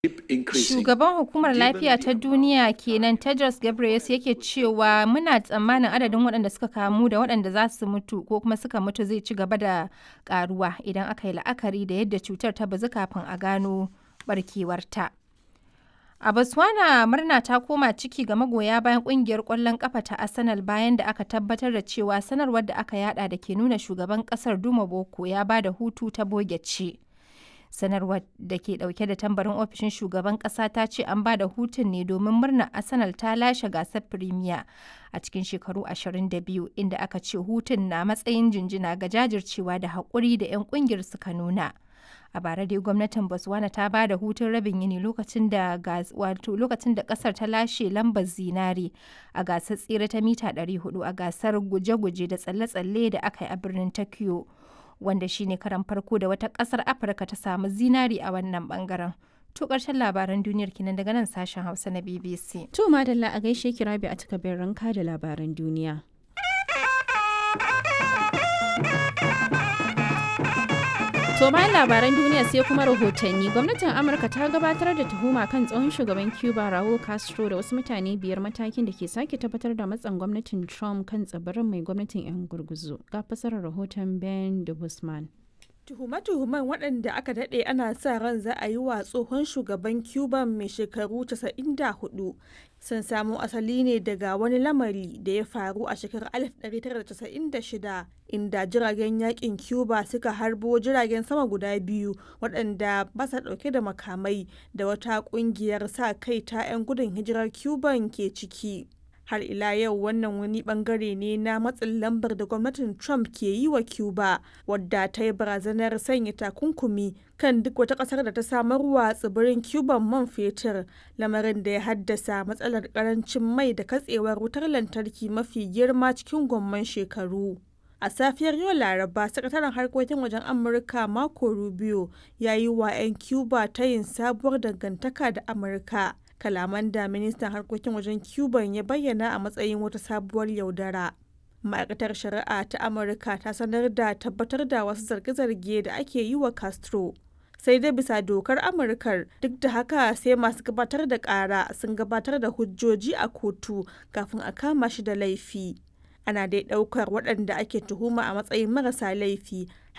Shugaban Hukumar Lafiya ta Duniya kenan Tedros Ghebreyesus yake cewa muna tsammanin adadin waɗanda suka kamu da waɗanda za su mutu ko kuma suka mutu zai ci gaba da ƙaruwa idan aka yi la'akari da yadda cutar ta bazu kafin a gano barkewarta. A Botswana murna ta koma ciki ga magoya bayan kungiyar ƙwallon ƙafa ta Arsenal bayan da aka tabbatar da cewa sanarwar da aka yada da ke nuna shugaban ƙasar Duma Boko ya ba da hutu ta boge ce. sanarwar da ke dauke da tambarin ofishin shugaban kasa ta ce an ba da hutun ne domin murnar arsenal ta lashe gasar premier a cikin shekaru 22 inda aka ce hutun na matsayin jinjina ga jajircewa da haƙuri da 'yan ƙungiyar suka nuna a bara dai gwamnatin botswana ta ba da hutun rabin yini lokacin da wato lokacin da kasar ta lashe lambar zinare a gasar tsere ta mita 400 a gasar guje-guje da tsalle-tsalle da aka yi a birnin tokyo wanda shine karan farko da wata kasar afirka ta samu zinari a wannan bangaren to karshen labaran duniyar kinan daga nan sashen hausa na bbc to madalla a gaishe ki rabi a takabin ranka da labaran duniya To bayan labaran duniya sai kuma rahotanni gwamnatin Amurka ta gabatar da tuhuma kan tsohon shugaban Cuba Raul Castro da wasu mutane biyar matakin da ke sake tabbatar da matsan gwamnatin Trump kan tsibirin mai gwamnatin 'yan gurguzu. Ga fasarar rahoton Ben de Guzman. Tuhume-tuhumen waɗanda aka daɗe ana sa ran za a yi wa tsohon shugaban Cuba mai shekaru 94 sun samo asali ne daga wani lamari da ya faru a shekarar 1996 inda jiragen yakin Cuba suka harbo jiragen sama guda biyu waɗanda ba sa ɗauke da makamai da wata ƙungiyar sa kai ta 'yan gudun hijirar Cuban ke ciki. har ila yau wannan wani bangare ne na matsin lambar da gwamnatin trump ke yi wa cuba wadda ta yi barazanar sanya takunkumi kan duk wata kasar da ta samarwa tsibirin cuban man fetur lamarin da ya haddasa matsalar karancin mai da katsewar wutar lantarki mafi girma cikin gwamman shekaru a safiyar yau laraba sakataren harkokin wajen amurka marco rubio ya yi wa 'yan cuba ta yin sabuwar dangantaka da amurka kalaman da ministan harkokin wajen cuban ya bayyana a matsayin wata sabuwar yaudara ma'aikatar shari'a ta amurka ta sanar da tabbatar da wasu zarge-zarge da ake yi wa castro sai dai bisa dokar amurkar duk da haka sai masu gabatar da kara sun gabatar da hujjoji a kotu kafin a kama shi da laifi ana dai daukar waɗanda ake tuhuma a matsayin marasa laifi